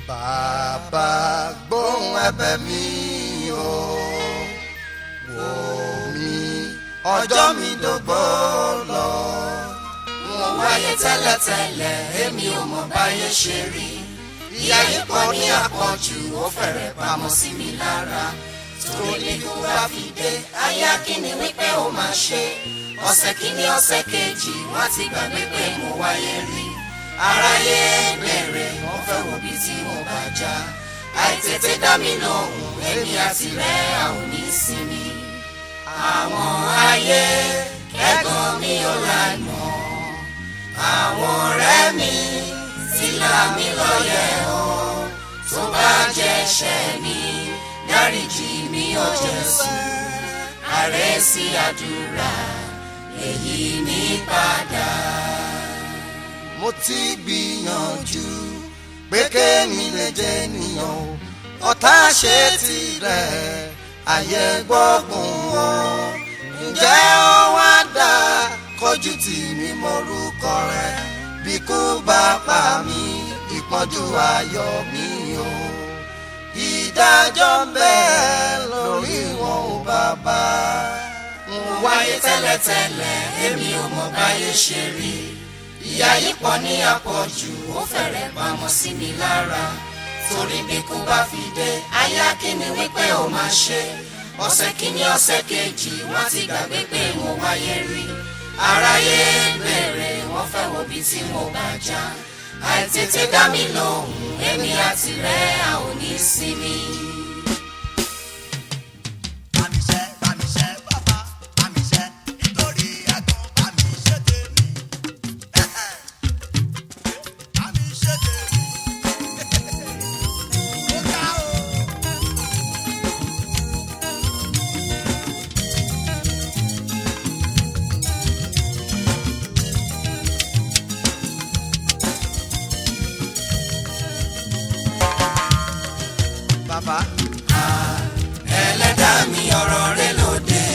bàbá gbóhùn ẹ̀bẹ̀ mi o wò mí ọjọ́ mi dògbò lọ. mo wáyé tẹ́lẹ̀tẹ́lẹ̀ èmi ò mọ̀ báyé ṣe rí ìyà yìí pọ̀ ní àpọ̀jù ó fẹ́rẹ̀ pamọ́ sí mi lára torí bí kú bá fi dé ayé akíní wípé ó máa ṣe ọ̀sẹ̀ kìíní ọ̀sẹ̀ kejì wọ́n ti gbàgbé pé mo wáyé rí aráyé bẹ̀rẹ̀ wọ́n fẹ́ wo bí tí mo bá já àìtètè dá mi lóhùn èmi àti rẹ̀ a ò ní sinmi àwọn ayé kẹ́gàn mi ò lànà àwọn ọ̀rẹ́ mi ti là mí lọ́yẹ̀ o tó bá jẹ́ ẹ̀ṣẹ̀ mi dáríjì mi ò Jésù àrẹ́sí àdúrà èyí mi padà. mo ti gbìyànjú pé kémi lè jẹ́ ènìyàn o ọ̀tá ṣe tirẹ̀ ayé gbọ́gbọ̀n o ǹjẹ́ ó wá dá kọjú tì mí mórúkọ rẹ bí kú bá pa mí ìpọ́njú ayọ̀ mi o ìdájọ́ ń bẹ lórí wọn ò bàbá. mo wáyé tẹ́lẹ̀tẹ́lẹ̀ èmi ò mọ̀ báyé ṣe rí ìyà yìí pọ̀ ní àpọ̀jù ó fẹ́rẹ̀ pamọ́ sí mi lára torí bí kú bá fi dé aya kíni wípé ó máa ṣe ọ̀sẹ̀ kíní ọ̀sẹ̀ kejì wọ́n ti gbàgbé pé mo wáyé rí aráyé bẹ̀rẹ̀ wọ́n fẹ́ wo bí tí mo bá já àìtètè dá mi lóhùn èmi àti rẹ̀ a ò ní sinmi. Bámiṣẹ́ bámiṣẹ́ bàbá bámiṣẹ́ nítorí ẹ̀gbọ́n bámiṣẹ́ tèmi. Bámiṣẹ́ tèmi. Ó ga o. bàbá ẹlẹ́dàá mi ọ̀rọ̀ rẹ lóde.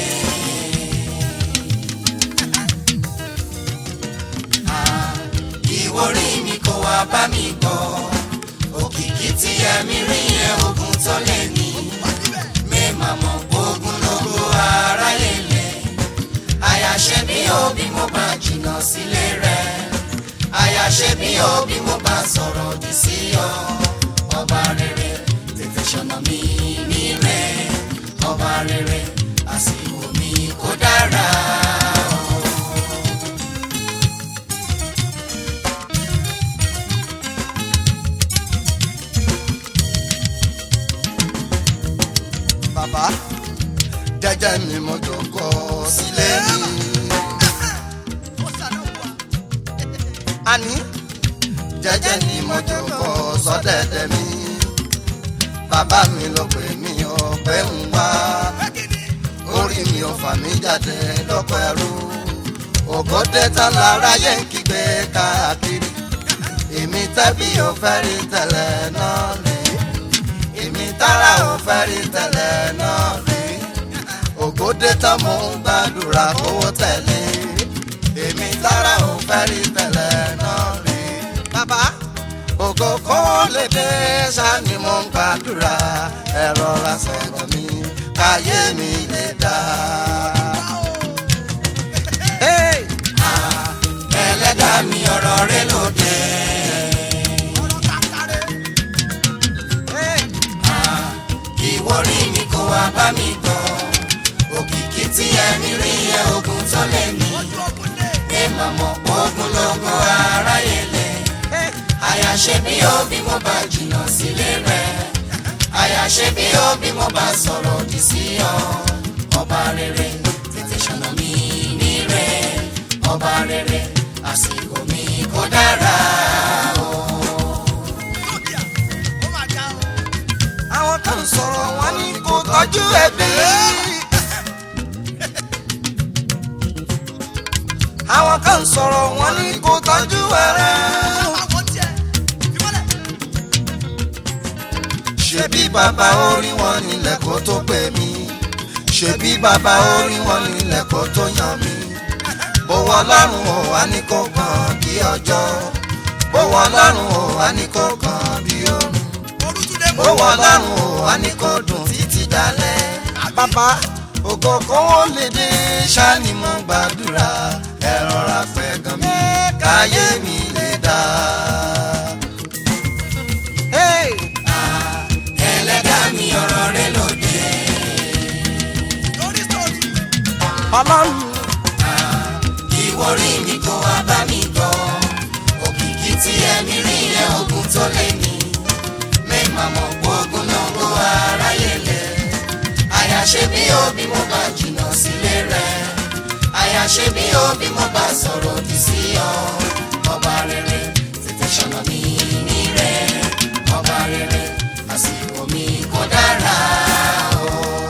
ìwọ rí mi kó wá bá mi gbọ́ òkìkí tí ẹ̀mí rí yẹn ogun tó lé ní mẹ́ẹ̀mà mọ̀ ogun lógo aráyé lẹ̀ àyàṣe bí òbí mo bá jìnnà sílé rẹ̀ àyàṣe bí òbí mo bá sọ̀rọ̀ òdì sí ọ ọba rere tètè ṣọ̀nà mi ní rẹ̀ ọba rere àsìkò mi kò dára. bàbá jẹ́jẹ́ mi mo jókòó sílé mi. Ó ṣàlàyé wa. àní jẹ́jẹ́ ni mo jókòó sọ́dẹ̀dẹ̀ mi. bàbá mi ló pè mí ọ̀pẹ́ ń wá. Bẹ́ẹ̀ni orí mi ò fà mí jáde lọ́pọ̀ ẹrú. ògòdè tán lára yẹ ń kígbe káàkiri. èmi tẹ́bí ò fẹ́ rí tẹ́lẹ̀ náà rí. èmi tára ò fẹ́ rí tẹ́lẹ̀ náà rí. ògòdè tán mò ń gbàdúrà kówó tẹ̀lé. èmi tára ò fẹ́ rí tẹ́lẹ̀ náà rí. bàbá ògo kó lè dé sani mo ń gbàdúrà ẹ̀rọ ra sọ̀rọ̀ mi káyé mi lè dá. Hey! ẹlẹ́dàá mi ọ̀rọ̀ rẹ lóde. ọ̀rọ̀ kàkàrẹ́. Hey! ìwọ rí mi kó wá bá mi gbọ́ òkìkí tí ẹ̀mí rí yẹn ogun tó lé ní Ojú ogun lé. ẹ máa mọ̀ ogun lógo aráyé lẹ̀ Hey! àyàṣe bí òbí mo bá jìnnà sílé rẹ̀ àyàṣe bí òbí mo bá sọ̀rọ̀ òdì sí ọ ọba rere tètè ṣọ̀nà mi ní rẹ̀ ọba rere àsìkò mi kò dára o. Lókìá. Ó máa já o. àwọn kan sọ̀rọ̀ wọn ní kò tọ́jú ẹbí. àwọn kan sọ̀rọ̀ wọn ní kò tọ́jú ẹrẹ́. Àwọn tiẹ̀. Ìmọ̀lẹ̀. ṣebí bàbá orí wọn nílẹ̀ kó tó pè mí ṣebí bàbá orí wọn nílẹ̀ kó tó yàn mí bówó ọlọ́run ò wá ní kó kàn bí ọjọ́ bówó ọlọ́run ò wá ní kó kàn bí òrùn ó wọ ọlọ́run ò wá ní kó dùn títí dalẹ̀. bàbá ògo kówó lè dé ṣáni mo gbàdúrà ẹ rọra pẹ́ gan mi káyé mi lè dá. Hey! ẹlẹ́dàá mi ọ̀rọ̀ rẹ lóde. Lórí sórí. ọlọ́run ìwọ rí mi kó wá bá mi gbọ́. òkìkí tí ẹ̀mí rí yẹn ogun tó lé mi. mẹ́ẹ̀mà mọ̀ pé ogun náà kó aráyé lẹ̀. àyàṣe bí ó bí mo bá jìnnà sílé rẹ̀. àyàṣe bí ó bí mo bá sọ̀rọ̀ òdì sí ọ. ọba rere tètè ṣọ̀nà mi ní rẹ̀. ọba rere àsìkò mi kò dára o.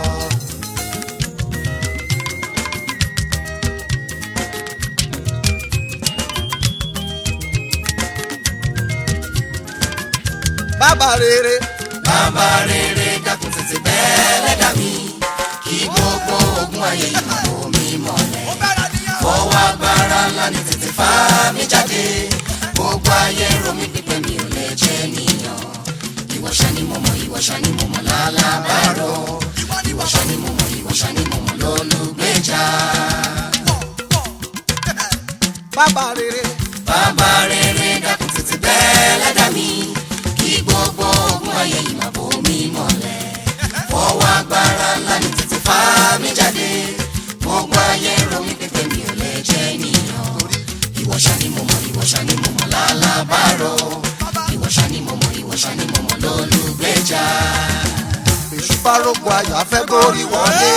bàbá rere bàbá rere dákun tètè bẹ́ẹ̀ lẹ́dàá mi kí gbogbo ogun ayé yìí máa bò mí mọ́lẹ̀. Ó bẹ̀rẹ̀ nìyẹn. fọwọ́ agbára ńlá ni tètè fà mí jáde gbogbo ayé ro mi pípẹ́ mi ò lè jẹ́ níyàn. ìwọ ṣá ni mo mọ̀ ìwọ ṣá ni mo mọ̀ lálábàárò Ìwọ ni ìwọ ṣá ni mo mọ̀ ìwọ ṣá ni mo mọ̀ lólùgbèjà. pọ̀ pọ̀. bàbá rere bàbá rere dákun tètè bẹ́ẹ̀ lẹ́dàá mi kí gbogbo ogun ayé yìí máa bò mí mọ́lẹ̀. fọwọ́ agbára ńlá ni tètè fà mí jáde gbogbo ayé ro mi pípẹ́ mi ò lè jẹ́ níyàn. ìwọ ṣá ni mo mọ̀ ìwọ ṣá ni mo mọ̀ lálábàárò ìwọ ṣá ni mo mọ̀ ìwọ ṣá ni mo mọ̀ lólùgbèjà. èṣù bá rògbò ayọ̀ afẹ́ górí wọlé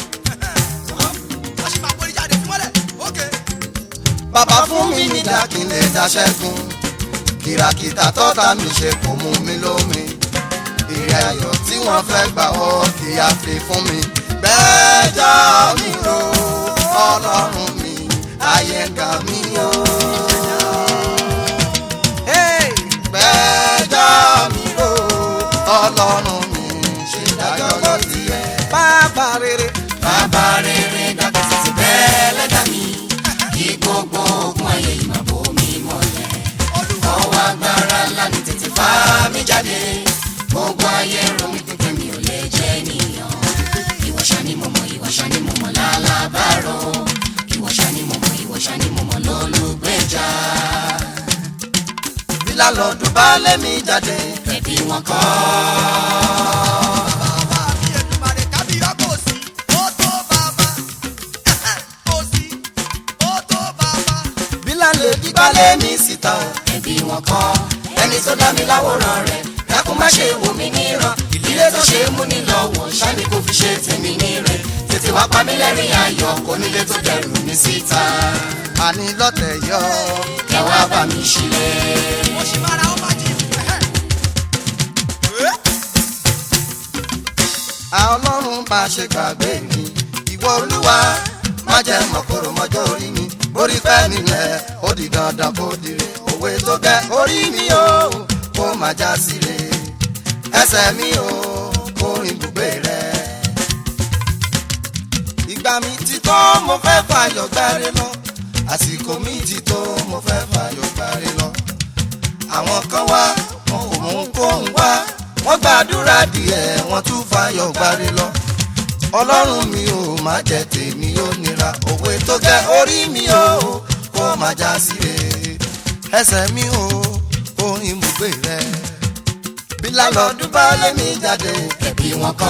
Wọ́n sì máa borí jáde fún mọ́lẹ̀. Ókè. bàbá fún mi ní dákìlẹ̀ dáṣẹ́gun kìràkìtà tọ́ta mi ṣe kò mú mi lómi ìrìn ayọ̀ tí wọ́n fẹ́ gbà ọ́ kì í àfi fún mi gbẹ́jọ́ mi ro ọlọ́run mi ayé ń ga mí o. Hey! gbẹ́jọ́ mi ro ọlọ́run mi ṣe dájọ́ lọ́tì ẹ̀. bàbá rere bàbá rere dákun tètè bẹ́ẹ̀ lẹ́dàá mi kí gbogbo ogun ayé yìí máa bò mí mọ́lẹ̀. ọwọ́ agbára ńlá ni tètè fà mí jáde gbogbo ayé ro mi pípẹ́ mi ò lè jẹ́ níyàn. ìwọ ṣá ni mo mọ̀ ìwọ ṣá ni mo mọ̀ lálábàárò ìwọ ṣá ni mo mọ̀ ìwọ ṣá ni mo mọ̀ lólùgbèjà. bí lálọ́dún bá lẹ́mí jáde. ẹbí wọn kọ́ Bàbá mi Èdùmàrè kábíyá kò sí. Ó tó bàbá. Kò sí. Ó tó bàbá. bí lálẹ́ dígbà lẹ́mí síta o. ẹbí wọn kọ́ ẹni tó dá mi láwòrán rẹ̀ dákun má ṣe wò mí níran ìdílé tó ṣe é mú ní lọ́wọ́ ṣáni kò fi ṣe tèmi ní rẹ̀ tètè wá pa mí lẹ́rìn ayọ̀ kò nílé tó dẹrù mi síta àní lọ́tẹ̀ yọ. ẹ wá bá mi ṣílẹ̀. Mo ṣì máa ra ó máa jí. a ọlọ́run bá ṣe gbàgbé mi. ìwọ olúwa má jẹ́ mọ̀kòrò mọ́jọ́ orí mi. orí pẹ́ nílẹ̀ ó di dandan kó dire. òwe tó gẹ́ orí mi o kó má já síre. ẹsẹ̀ mi o kó rìn bùgbé rẹ̀. ìgbà mi ti tó mo fẹ́ fàyọ̀ gbáre lọ. àsìkò mi ti tó mo fẹ́ fàyọ̀ gbáre lọ. àwọn kan wá wọn kò mú kóhùn wá wọ́n gbàdúrà díẹ̀ wọ́n tún fàyọ̀ gbáre lọ. ọlọ́run mi ò má jẹ́ tèmi ó nira òwe tó gẹ́ orí mi o kó má já síre ẹsẹ̀ mi o orin ibùgbé rẹ bí lálọ́dún bá lé mi jáde ẹbí wọn kọ́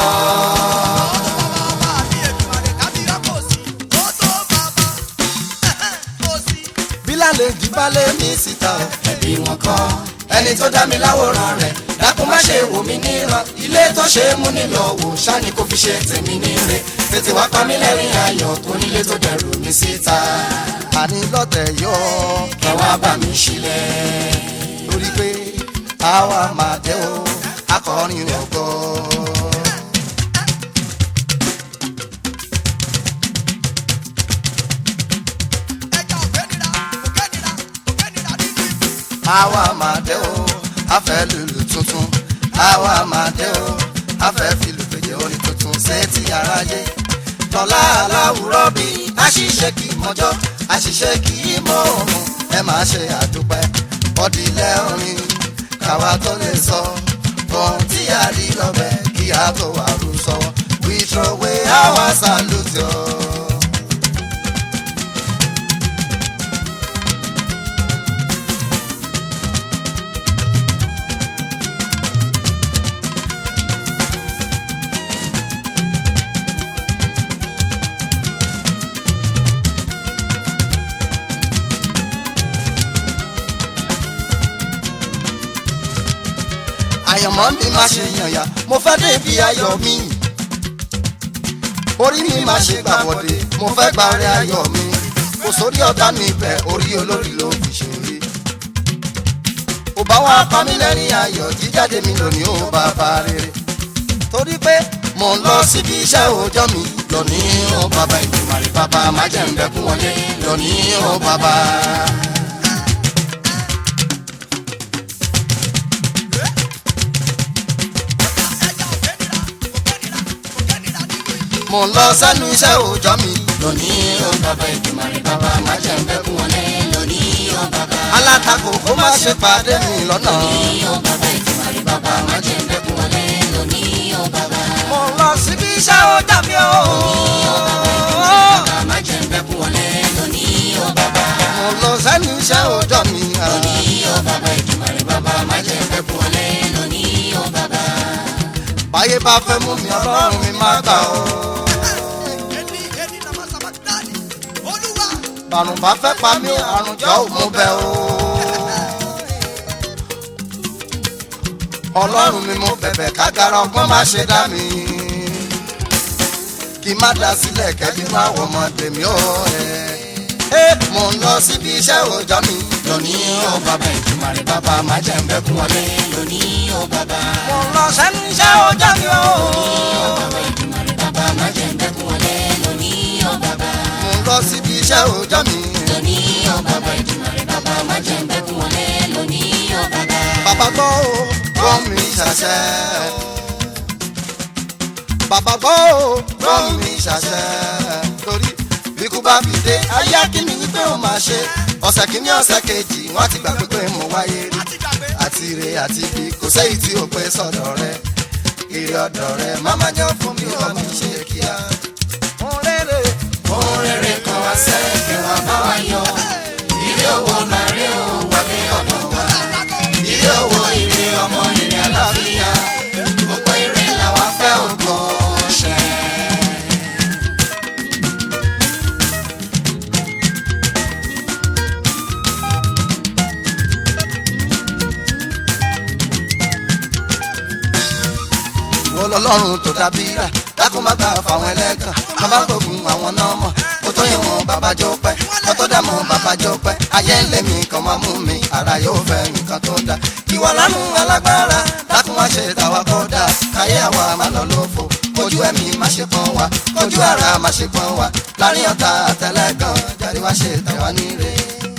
Bàbá mi Èdùmàrè kábíyá kò sí. Ó tó bàbá. Kò sí. bí lálejò bá lé mi síta o. ẹbí wọn kọ́ ẹni tó dá mi láwòrán rẹ̀ dákun má ṣe wò mí níran ilé tó ṣe é mú ní lọ́wọ́ ṣáni kò fi ṣe tèmi ní rẹ̀ tètè wá pa mí lẹ́rìn ayọ̀ kò nílé tó dẹrù mi síta àní lọ́tẹ̀ yọ ẹ wá bá mi ṣílẹ̀. torí pé àwa máa dé o akọrin ògo. Ẹja òfé nira. Òfé nira. Òfé nira nínú ìlú. àwa máa dé o afẹ́ lùlù tuntun àwa máa dé o afẹ́ fìlù fèjì orin tuntun sétí aráyé tọ́lá aláwùrọ̀ bí àṣìṣe kì í mọ́jọ́ àṣìṣe kì í mọ òun ẹ máa ṣe àdúpẹ́ ọdílẹ̀ orin káwa tó lè sọ ohun rí lọ́bẹ̀ kí a tó wà rú sọ́wọ́ we throw away our salute yo. àyànmọ́ mi má ṣe yànyà mo fẹ́ débi ayọ̀ mi orí mi má ṣe gbàbọ̀dé mo fẹ́ gbàrẹ́ ayọ̀ mi kò sórí ọ̀tá mi bẹ̀ orí olórí ló fi ṣe rí ò bá wá pa mí lẹ́rìn ayọ̀ jíjáde mi lónìí ó bàbá rere torí pé mo ń lọ síbi iṣẹ́ òòjọ́ mi lónìí ó bàbá ìdùmarè bàbá má jẹ́ ń bẹ́kún wọlé lónìí ó bàbá. mo ń lọ sẹ́nu iṣẹ́ òòjọ́ mi lónìí ó bàbá ìdùmarè bàbá má jẹ́ ń bẹ́kún wọlé lónìí ó bàbá. alátakò kó má ṣe pàdé mi lọ́nà. lónìí ó bàbá ìdùmarè bàbá má jẹ́ ń bẹ́kún wọlé lónìí ó bàbá. mo ń lọ síbi iṣẹ́ òòjọ́ mi o. bàbá má jẹ́ ń bẹ́kún wọlé lónìí ó bàbá. mo ń lọ sẹ́nu iṣẹ́ òòjọ́ mi. lónìí ó bàbá ìdùmarè bàbá má jẹ́ ń bẹ́kún wọlé lónìí ó bàbá. báyé bá fẹ́ mú mi ọlọ́run mi má gbà o. bàrùn bá fẹ́ pa mí àrùn jọ ò mú bẹ́ o. ọlọ́run mi mo bẹ̀bẹ̀ kágara ọgbọ́n má ṣe dá mi. kí má dá sílẹ̀ kẹ́bí má wọ ọmọdé mi ó. ẹ mo ń lọ síbi iṣẹ́ òòjọ́ mi. lónìí ó bàbá ìdùmarè bàbá má jẹ́ ń bẹ́kún wọlé lónìí ó bàbá. mo ń lọ sẹ́nu iṣẹ́ òòjọ́ mi o. bàbá ìdùmarè bàbá má jẹ́ ń bẹ́kún wọlé lónìí ó bàbá. mo ń lọ síbi iṣẹ́ òòjọ́ mi. lónìí ó bàbá ìdùmarè bàbá má jẹ́ ń bẹ́kún wọlé lónìí ó bàbá. bàbá gbọ́ o gbọ́ mi ṣàṣẹ. bàbá gbọ́ o gbọ́ mi ṣàṣẹ. torí ikú bá fi dé ayé akíní wípé ó máa ṣe ọ̀sẹ̀ kìíní ọ̀sẹ̀ kejì wọ́n ti gbà pé mo wáyé rí àti ire àti ibi kò sẹ́yìn tí ó pé sọ̀dọ̀ rẹ ire ọ̀dọ̀ rẹ máma jẹ́ fún mi ó mi ṣe kíá. Orere ohun rere kan wá sẹ́ẹ̀kẹ́ wá bá wa yọ. ilé owó màrí o wọlé ọ̀dọ̀ wa. ilé owó ire ọmọ ire àlàáfíà. gbogbo ire làwa fẹ́ ògo ṣẹ. wọ́n lọ́lọ́run tó dábí rà dákun má gbà fáwọn ẹlẹ́gàn má bá gbógun àwọn náà mọ̀ kó tó yẹn mọ̀ bàbá jó pẹ́ kó tó dà mọ̀ bàbá jó pẹ́ ayé ń lé mi kàn máa mú mi ara yóò fẹ́ nǹkan tó dá ìwà lánú alágbára dákun má ṣe tàwa kó dà káyé àwa má lọ lófo kojú ẹ̀mí má ṣe pọ́n wa kojú ara má ṣe pọ́n wa láàrin ọ̀tá àtẹlẹ́gàn jáde wá ṣe tàwa níre.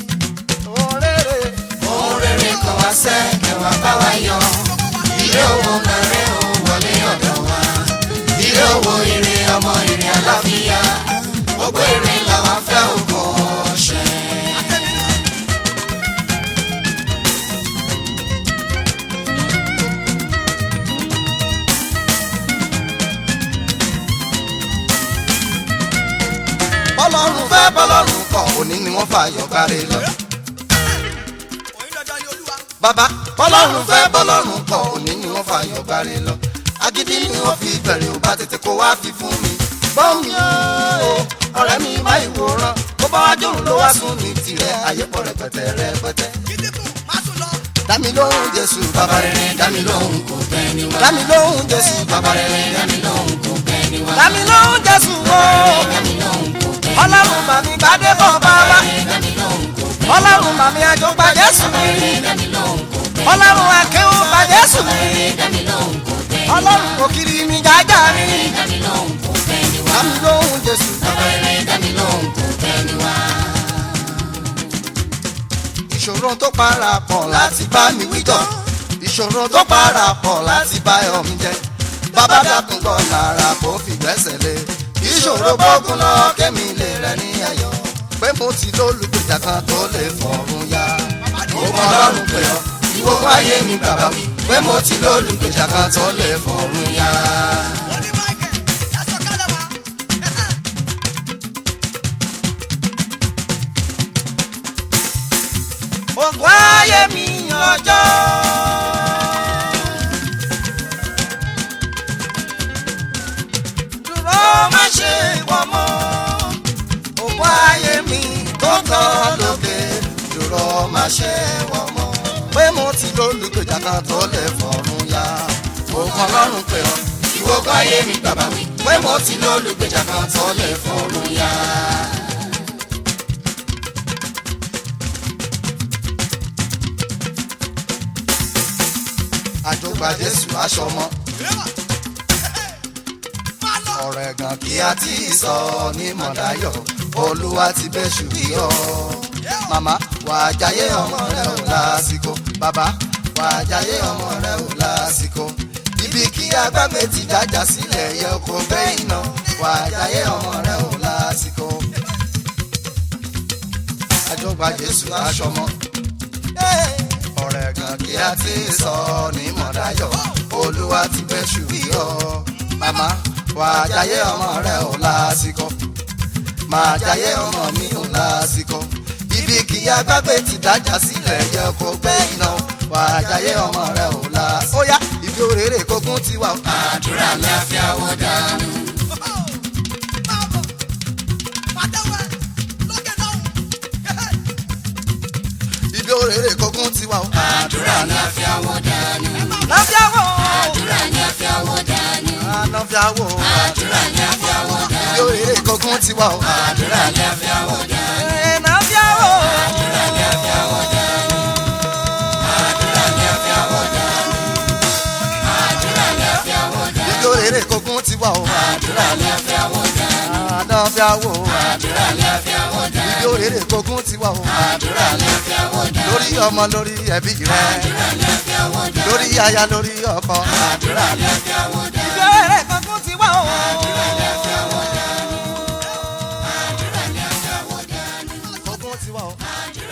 ohun rere kan wá sẹ́ẹ̀kẹ́ wá bá wa yọ. ilé owó màrí o wọlé ọ̀dọ̀ wa. ilé owó ire ọmọ ire àlàáfíà. gbogbo ire làwa fẹ́ ògo ṣẹ. bọ́lọ́run fẹ́ bọ́lọ́run kọ̀ òní ni wọ́n fààyàn kárí lọ. bàbá bọ́lọ́run fẹ́ bọ́lọ́run kọ̀ òní ni wọ́n fààyàn kárí lọ. agídí ni wọ́n fi bẹ̀rẹ̀ ò bá tètè kó wá fi fún mi. bọ́ọ̀mì o ọ̀rẹ́ mi má ìwòran bó bá wá jòrò ló wá sùn ní tirẹ̀ ayé pọ̀ rẹpẹtẹ rẹpẹtẹ. dámi lóhùn jésù bàbá rere dámi lóhùn kò bẹ́ẹ̀ ni wá. dámi lóhùn jésù bàbá rere dámi lóhùn kò bẹ́ẹ̀ ni wá. dámi lóhùn jésù o dámi lóhùn kò bẹ́ẹ̀ ni wá. ọlọ́run màmí gbadé bọ̀ bàbá dámi lóhùn kò bẹ́ẹ̀ ni wá. ọlọ́run màmí àjọ gba jésù mi dámi lóhùn kò bẹ́ẹ̀ ni wá. ọlọ́run akéwù gba jésù mi dámi lóhùn kò bẹ́ẹ̀ ni wá. ọlọ́run òkìrì mi jájá mi dámi lóhùn kò bẹ́ẹ̀ ni wá. dámi lóhùn jésù bàbá rere. dámi lóhùn kò bẹ́ẹ̀ ni wá. ìṣòro tó parapọ̀ láti bá mi wíjọ́ ìṣòro tó parapọ̀ láti bá ọ̀mí jẹ bàbá dàkún kọ́ lára kó fi gbẹ́sẹ̀ lé ìṣòro gbógun lọ kémi lè rẹ ní ayọ̀ pé mo ti lólùgbèjà kan tó lè fọ̀run ya mo mọ ọlọ́run pé ọ ìwọ ayé mi bàbá mi pé mo ti lólùgbèjà kan tó lè fọ̀run yá. Wọ́n ní Michael, ẹ sọ̀kalẹ̀ wá. ògùn ayé mi ọjọ́. dúró má ṣe wọ́n mọ́ ògùn ayé mi tó tán lókè dúró má ṣe wọ́n mọ́. pé mo ti lólùgbèjà kan tó lè fọ̀run yá. ògùn ọlọ́run pè ọ́ ìwọ́gbọ́n ayé mi bàbá mi pé mo ti lólùgbèjà kan tó lè fọ̀run yá. àjọgbà jésù aṣọ mọ́. Máa lọ. ọ̀rọ̀ ẹ̀gàn kí a ti sọ ní mọ̀dáyọ̀ olúwa ti bẹ́ṣù yọ. màmá wà á jayé ọmọ rẹ ò lásìkò bàbá wà á jayé ọmọ rẹ ò lásìkò. ibi kí agbágbé ti dájà sílẹ̀ yẹ kó gbé iná wà á jayé ọmọ rẹ ò lásìkò. àjọgbà jésù aṣọ mọ́ ọ̀rẹ́ kan kí a ti sọ ní mọ̀dáyọ̀ olúwa ti bẹ́ ṣùgbọ́ màmá wà á jayé ọmọ rẹ ò lásìkò máa jayé ọmọ mi ò lásìkò ibi kì í agbágbé ti dájà sílẹ̀ yẹ kó gbé iná wà á jayé ọmọ rẹ ò lásìkò. ó yá ibi òrèrè kókún ti wà. àdúrà mi á fi àwọ̀ dànù. Máa bọ̀. Pàtẹ́wọ́ ẹ̀ lókè náà. ibi òrèrè kókún ti wà. àdúrà mi á fi àwọ̀ dànù. láfíàwọ̀ àdúrà mi á fi àwọ̀ dànù. láfíàwọ̀ àdúrà mi á fi àwọ̀ dànù. ibi òrèrè kókún ti wà. àdúrà mi á fi àwọ̀ dànù. láfíàwọ̀. àdúrà mi á fi àwọ̀ dànù. àdúrà mi á fi àwọ̀ dànù. àdúrà mi á fi àwọ̀ dànù. ibi òrèrè kókún ti wà. àdúrà mi á fi àwọ̀ dànù. láfíàwọ̀. àdúrà mi á fi àwọ̀ dànù. ibi òrèrè kókún ti wà. àdúrà mi á fi àwọ̀ dànù. lórí ọmọ lórí ẹbí rẹ àdúrà mi á fi àwọ̀ dànù. lórí aya lórí ọkọ. àdúrà mi á fi àwọ̀ dànù. ibi òrèrè kókún ti wà. àdúrà mi á fi àwọ̀ dànù. àdúrà mi á fi àwọ̀ dànù. kókún ti wà. àdúrà